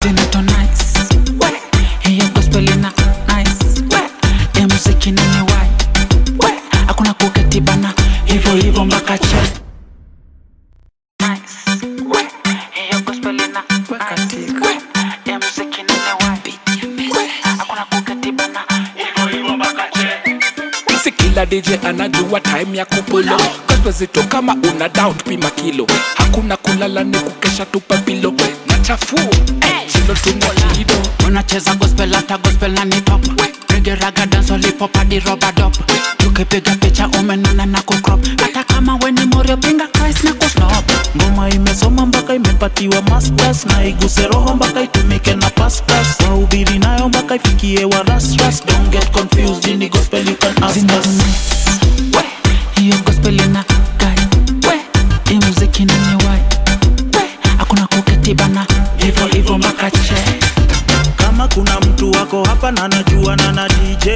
zinato nice we hiyo gospel ina nice we ya muziki nene wai we hakuna kuketi bana hivyo hivyo mpaka che nice we hiyo gospel ina nice we ya muziki nene wai we hakuna kuketi bana hivyo hivyo mpaka che si kila dj anajua time ya kupulo kaswezito kama una down pima kilo hakuna kulala ni kukesha tupa pilo na chafuo silo tumwalido unacheza gospel hata gospel na ni top rege raga dance hip hadi rubber dop tukipiga picha umenona na kucrop hata kama weni morio pinga Christ na kusnop ngoma imesoma mpaka imepatiwa masters na iguse roho mpaka itumike na pastors wahubiri nayo mpaka ifikie wa rasras don't get confused ini gospel you can ask zina us nice we hiyo gospel ina gai we hii muziki nani wai we hakuna kuketi bana hivyo hivyo mpaka che kama kuna mtu wako hapa na najua na na dj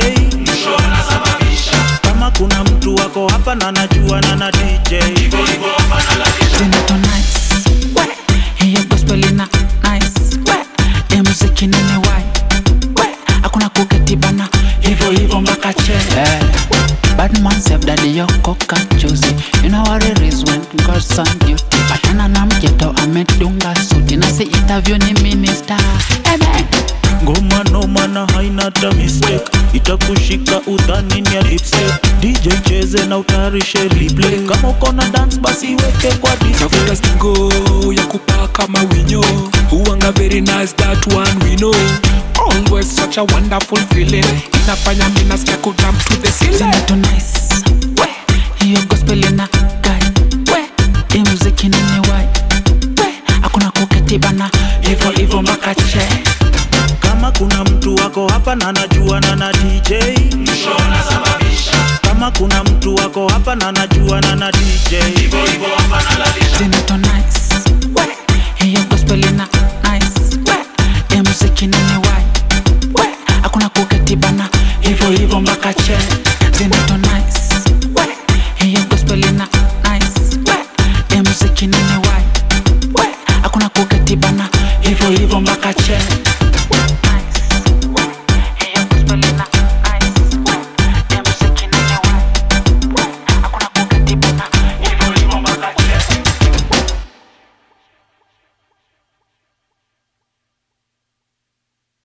kama kuna mtu wako hapa na najua na na dj zinato nice we hiyo gospel ina nice we hii muziki nani wai we hakuna kuketi bana hivyo hivyo mpaka che yeah. Badman save daddy yoko kachuzi You know what it is when God's on duty Patana na mjeto amedunga suti Nasi interview ni minister Amen ngoma noma na haina hata mistake itakushika udhani ni ya lipstick dj cheze na utayarishe replay kama uko na dance basi weke kwa navuta display stingo ya kupaa kama winyo huanga very nice that one we know always such a wonderful feeling inafanya minaskia kujump to the ceiling Zinato nice we Hiyo gospel ina gai we Hii muziki nini wai we Hakuna kuketi bana Hivyo hivyo mpaka che kama kuna mtu wako hapa na najua na na dj kama kuna mtu wako hapa na najua na na dj Zinato